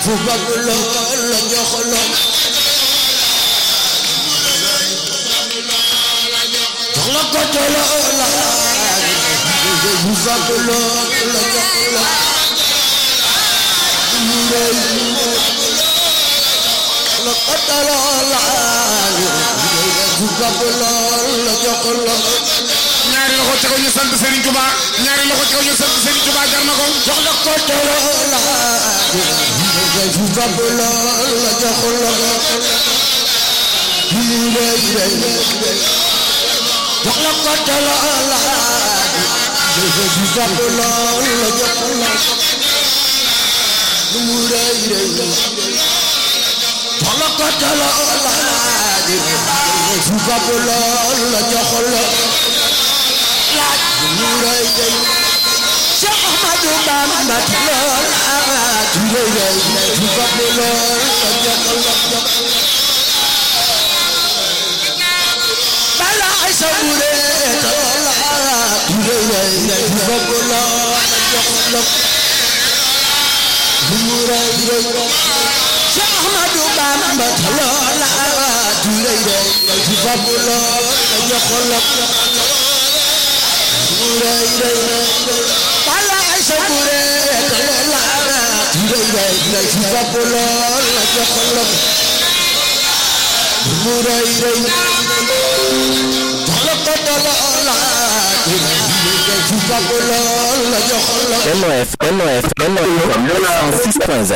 fu bëgg lool la jox la jox la ko te lool la fu bëgg lool la jox la la ko te lool la fu bëgg lool la jox la ñaari loxo ca kaw ñu sant Serigne Touba ñaari loxo ca kaw ñu sant Serigne Touba jar na ko jox la ko te lool la fu bëgg lool la jox la jox la ko te lool la fu bëgg lool la jox la lu mu rëy rëy jox la ko te lool la fu bëgg lool la jox la laaj lu mu rëy rëy Cheikh Ahmadou Bamba lool laaj lu rëy rëy fu bëgg lool la jox la jox bala ay sa bure lool laaj lu rëy rëy fu bëgg lool la jox la lu mu rëy rëy Cheikh Ahmadou Bamba lool laaj lu rëy rëy fu bëgg lool la jox la lu mu rëy rëy bala ay sa bure lool laaj lu rëy rëy fu bëgg lool la jox la lu mu rëy rëy jox la ko lool laaj lu rëy rëy fu bëgg lool la jox la NOF NOF NOF 6.0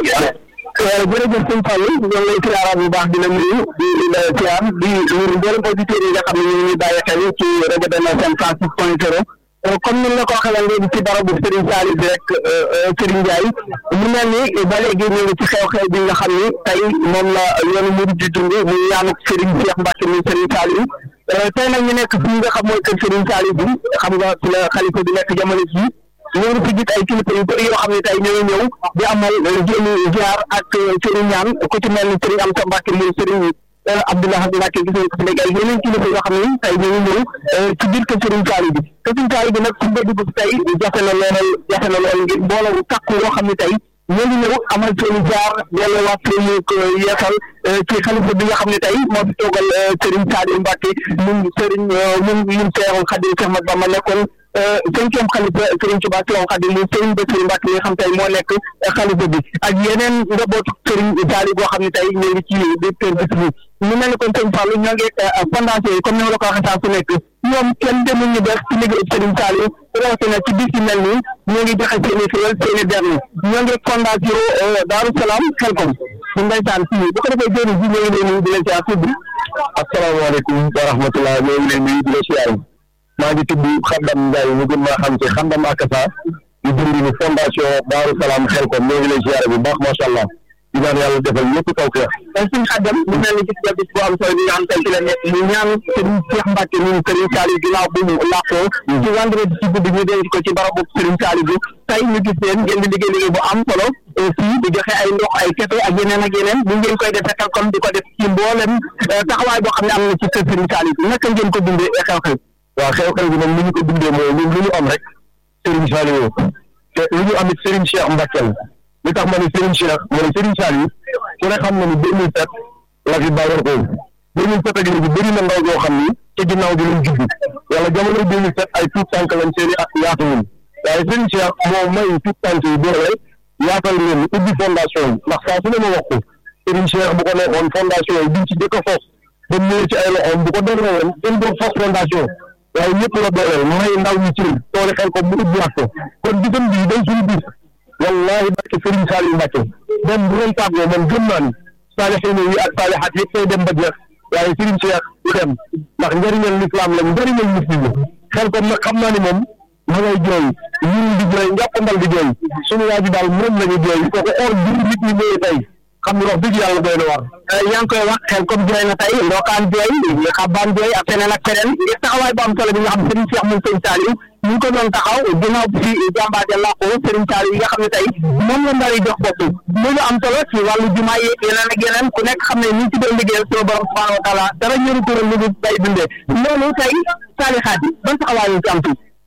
jërëjëf sëñ Fallou ñoo ngi lay siyaara bu baax di la nuyu di la siyaar di nuyu mboolem auditeurs yi nga xam ne ñu ngi ñuy bàyyi xel ci rajo Benno FM 106.0 comme ni la ko waxee léegi ci barabu Serigne Saliou bi rek Serigne Ndiaye mu mel ni ba léegi ñu ngi ci xew-xew bi nga xam ni tey moom la yoonu murid di dund muy ñaanu Serigne Cheikh Mbacke muy Serigne Saliou tey nag ñu nekk fi nga xam mooy kër Serigne Saliou bi xam nga fi la xalifa bi nekk jamono ji ñoo ngi fi gis ay kilifa yu bëri yoo xam ne tey ñoo ngi ñëw di amal jéemi ziar ak Serigne ñaan ku ci mel ni Serigne Amsa Mbacke muy Serigne Abdoulaye Mbacke gis nañ ko fi léegi ay yeneen kilifa yoo xam ne tey ñoo ngi ñëw ci biir kër Serigne Saliou bi kër Serigne Saliou bi nag fu nga dugg tey jafe na lool jafe na lool ngir mbooloo takku yoo xam ne tey ñoo ngi ñëw amal seen ziar delluwaat seen yeesal ci xalifa bi nga xam ne tey moo fi toogal Serigne Saliou Mbacke ñun Serigne ñun ñun Seexul Xadim Cheikh Mat Bamba nekkoon cinquième xalifa Serigne Touba Seexul Xadim muy Serigne Bassirou Mbacke mi nga xam tey moo nekk xalifa bi ak yeneen njabootu Serigne Saliou boo xam ne tey ñoo ngi ci biir kër bis bi ñu mel ni kon sëñ Fallou ñoo ngi fondation yi comme ni ma la ko waxee saa su nekk ñoom kenn demul ñu def ci liggéey Serigne Saliou rawatina ci bis yu mel nii ñoo ngi joxe seen i xéwal seen i dernier ñoo ngi fondation Daaru Salaam Xelkom ñu ndeysaan fii bu ko defee jëriñ ji ñoo ngi leen nuyu di leen siyaar tudd asalaamaaleykum wa rahmatulah ñoo ngi leen nuyu di leen siyaar maa ngi tudd Xandam Ndiaye ñu gën maa xam ci Xandam Akasa di dund ni fondation Daaru Salaam Xelkom ñoo ngi leen siyaar bu baax macha allah di ñaan yàlla defal ñëpp taw feex suñu xaddam mu mel ni gis nga bis bu am solo bi nga xam tey ci la nekk mu ñaan Serigne Cheikh Mbacke ñun Serigne Saliou ginnaaw bu mu làqoo ci vendredi ci guddi ñu denc ko ci barabu Serigne Saliou bi tey ñu gis leen ngeen di liggéey liggéey bu am solo fii di joxe ay ndox ay keto ak yeneen ak yeneen bu ngeen koy defee xel comme di ko def ci mboolem taxawaay boo xam ne am na ci kër Serigne Saliou bi naka ngeen ko dundee xew-xew waaw xew-xew bi moom ni ñu ko dundee mooy ñun lu ñu am rek Serigne Saliou te lu ñu amit Serigne Cheikh Mbacke li tax ma ne Serigne Cheikh ma ne Serigne Saliou ku ne xam na ni deux mille sept la fi bàyyoon ko deux mille sept ak léegi bëri na ndaw yoo xam ni ci ginnaaw bi lañ judd wala jamono deux mille sept ay tuut tànk lañ seeni ak yaatuwul waaye Serigne Cheikh moo may tuut tànk yi doole yaatal leen ubbi fondation yi ndax saa su ne ma wax ko Serigne Cheikh bu ko neexoon fondation yi duñ ci jëkk a fos ba ñëwee ci ay loxoom bu ko doon woon gën doon fos fondation waaye ñëpp la dooleel may ndaw ñi ci tooli xel ko mu ubbiwaat ko kon bisam bii day suñu bis wallahi barke Serigne Saliou Mbacke moom bu doon tàggoo moom gëm naa ni saalixiin yi ak saalixaat yëpp day dem ba jeex waaye Serigne Cheikh du dem ndax njëriñal lislaam la njëriñal muslim la xel kon nag xam naa ni moom ma ngay jooy ñun di jooy njàppandal di jooy suñu waa ji daal moom la ñu jooy kooku or bi nit ñi ñëwee tey xam nga wax dëgg yàlla doy na war yaa ngi koy wax xel comme jooy na tey ndokaan jooy xabaan jooy ak feneen ak feneen ngir taxawaay bu am solo bi nga xam Serigne Cheikh moom Serigne Saliou ñu ngi ko doon taxaw ginnaaw bi jàmbaate làqoo Serigne Saliou yi nga xam ne tey moom la ndari jox bopp loolu am solo ci wàllu jumaa yi yeneen ak yeneen ku nekk xam ne ni ci doon liggéeyal sunu borom subhanahu wa taala dara ñëru tural lu bay dundee loolu tey saalixaat yi ban taxawaay ñu ci am tuuti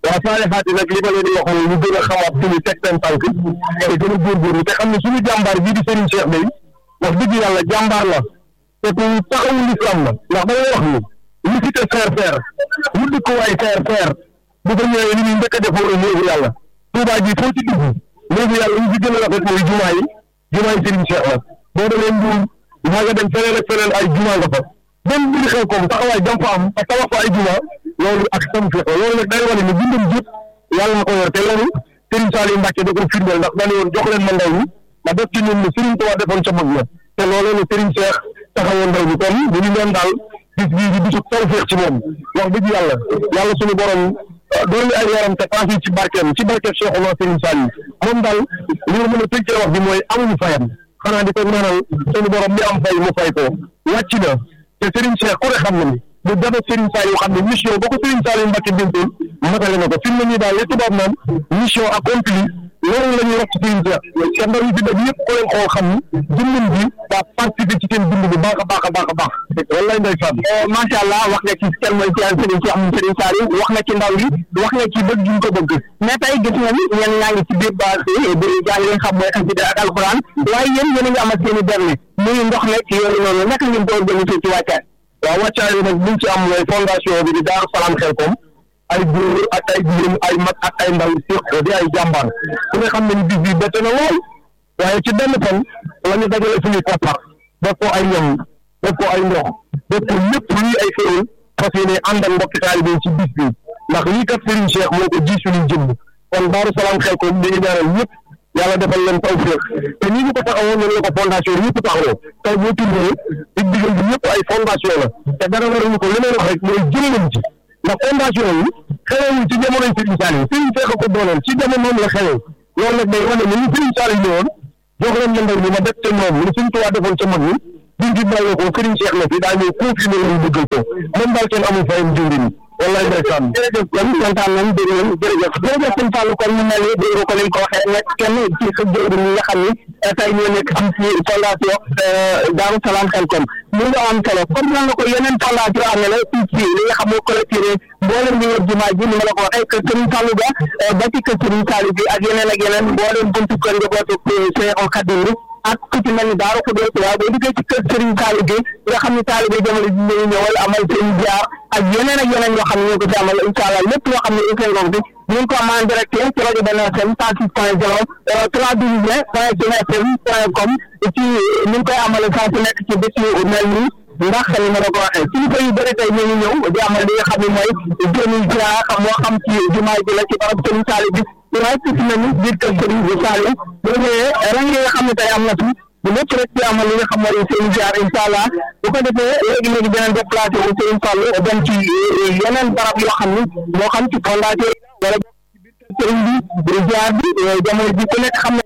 waaw saali xaati nag li ma leen di wax mooy ñu gën a xamaat suñu teg seen tànk te gën a góorgóorlu te xam ne suñu jàmbaar bii di Serigne Cheikh day wax dëgg yàlla jàmbaar la te ku taxawu l'islam la ndax da ngay wax ni lu fi te faire faire lu dëkk waay faire faire bu ko ñëwee li ñuy njëkk a def mooy néegu yàlla Touba ji foo ci dugg néegu yàlla ñu fi gën a rafet mooy jumaa yi jumaa yi Serigne Cheikh la boo demee Mbuur maa nga dem feneen ak feneen ay jumaa nga fa même bi xew koom taxawaay jam fa am ak tabax fa ay jumaa loolu ak sam fi loolu nag day wane ne bindam jëpp yàlla na ko yor te loolu Serigne Saliou Mbacke da ko firndeel ndax dañu woon jox leen ma ndaw ñi ma def ci ñun ne Serigne Touba defoon ca mag ña te loolu la Serigne Cheikh taxawoon ndaw ñi kon bu ñu leen daal bis bii di bisu tawfeex ci moom wax dëgg yàlla yàlla suñu borom doon ay yaram te paas yi ci barkeem ci barkeem Cheikh Oumar Serigne Saliou moom daal li nga mën a tënkee wax bi mooy amuñu fayam xanaa di ko ñaanal suñu borom mi am fay mu fay ko wàcc na te Serigne Cheikh ku ne xam na ni bu dafa Serigne Saliou xam ne mission boo ko Serigne Saliou Mbacke bintoon matale na ko fi mu ne nii daal li tubaab naan mission accomplie loolu la ñuy wax ci Serigne Cheikh te ndaw yi fi def yëpp ko leen xool xam ni jëmmam bi daa participer ci seen dund bu baax a baax a baax a baax wallaay ndeysaan macha allah wax nga ci kenn mooy ci Serigne Cheikh moom Serigne Saliou wax nga ci ndaw yi wax nga ci bëgg ñu ko bëgg mais tey gis nga ni ñenn ñaa ngi ci biir base bi di jàng li nga xam mooy xasida ak alxuraan waaye yéen yéen a ngi amal seen i berne muy ndox nekk yooyu noonu naka ngeen ko organisé ci wàccaay waaw wàccaay bi nag liñ ci am mooy fondation bi di Daaru Salaam Xelkom ay góor ak ay jigéen ay mag ak ay ndaw séq di ay jàmbaar ku ne xam ne ni bis bi bette na lool waaye ci benn fan la ñu dajale suñuy koppar def ko ay ñam def ko ay ndox def ko lépp luy ay xéwal fas yéene ànd ak mbokki taalibe ci bis bi ndax lii kat Serigne Cheikh moo ko ji suñu jëmm kon Daaru Salaam Xelkom di ñaanal ñëpp yàlla defal leen tawfeex te nii ñu ko taxawoo noonu la ko fondation yëpp taxawoo tey boo tuddee dig digal bi yëpp ay fondation la te dara waruñu ko li may wax rek mooy jëmale ci ndax fondation yi xewewul ci jamonoy Serigne Saliou Serigne Cheikh ko dooleel ci jamonoom la xewee loolu nag day wane ni ñu Serigne Saliou ñëwoon jox leen la ndaw ñi ma def ca ñoom lu Serigne Touba defoon ca mag ñi biñ fi bàyyee ko Serigne Cheikh la fi daa ñëw confirmé leen bëggal ko moom daal kenn amul fayam jëwriñ wallaay ndeysaan jërëjëf kon kontaan nañ dégg nañ jërëjëf jërëjëf sëñ Fallou kon mu mel ni dégg nga ko lañ ko waxee nekk kenn ci sa jëwriñ ñi nga xam ni tey ñoo nekk ci ci fondation Daaru Salaam Xelkom mu nga am solo comme nan la ko yeneen fondation am na la ci ci li nga xam moo collecté mboolem li wër jumaa ji ni ma la ko waxee kër Serigne Fallou ga ba ci kër Serigne Saliou bi ak yeneen ak yeneen mboolem buntu kër njabootu Seexul Xadim bi ak ku ci mel ni Daaru Xudoos waaye boo duggee ci kër Serigne Saliou gi nga xam ne taalibe jamono ji ñu ñëwal amal seen jaar ak yeneen ak yeneen yoo xam ne ñu ko ci amal incha allah lépp loo xam ne ñu koy ngoog bi ñu ngi ko am en direct ci rajo Benn FM cent six point zéro trois douze point Benn FM point com ci ñu ngi koy amale saa su nekk ci bés yu mel nii ndax ni ma la ko waxee kilifa yu bëri tey ñu ngi ñëw di amal li nga xam ne mooy jëmi ziar xam moo xam ci jumaa ji la ci barab Serigne Saliou bi waaye ci si nañu biir kër Serigne bi Saliou boo ñëwee rang yi nga xam ne tey am na fi bu lépp rek ci amal li nga xam mooy seen ziar incha allah bu ko defee léegi léegi dinañ déplacé wu Serigne Fallou dem ci yeneen barab yoo xam ni moo xam ci fondation wala ci biir kër Serigne bi ziar bi jamono ji ku nekk xam na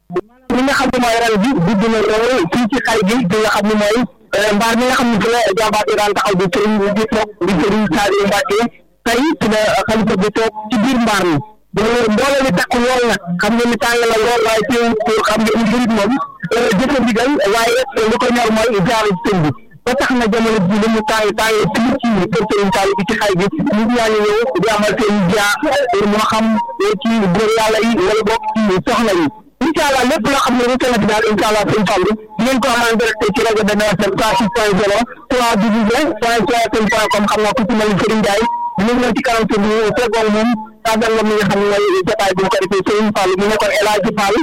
li nga xam ne mooy ren bi gudd na lool fii ci xay gi bi nga xam ne mooy mbaar mi nga xam ne fi la jàmbaar bi daan taxaw di sëriñ bi toog di sëriñ Saliou Mbacke tey ci la xalifa bi toog ci biir mbaar mi mbooloo mi takku lool nag xam ngeen ni tàng la lool waaye teew pour xam ngeen ni jurit moom jëfe digal waaye li ko ñor mooy jaaru sëñ bi ba tax na jamono ji li mu tàng tàng fii ci kër sëriñ Saliou bi ci xay bi nit ñaa ngi ñëw di amal seen jaar pour moo xam ci góor yàlla yi wala bokk ci soxna yi incha allah lépp loo xam ne rek na fi daal incha allah sëñ Fallou ngeen ko amal direct ci rajo Benn FM cent six point zéro trois division point sn point com xam naa ku ci mel ni Serigne Ndiaye ñu ngi leen ci kanam tur bi feggoon moom tàggal la mi nga xam ne mooy jotaay bu ko defee Serigne Fallou mu nekkoon El Hadji Fall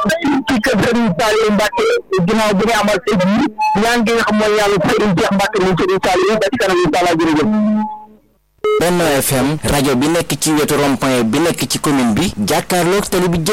ci kër Serigne Saliou Mbacke ginnaaw bi nga amal tey jii ñaan gi nga xam mooy yàlla Serigne Cheikh Mbacke moom Serigne Saliou ba ci kanam incha allah jërëjëf Benno FM rajo bi nekk ci wetu rond-point bi nekk ci commune bi jàkkaarloog tali bi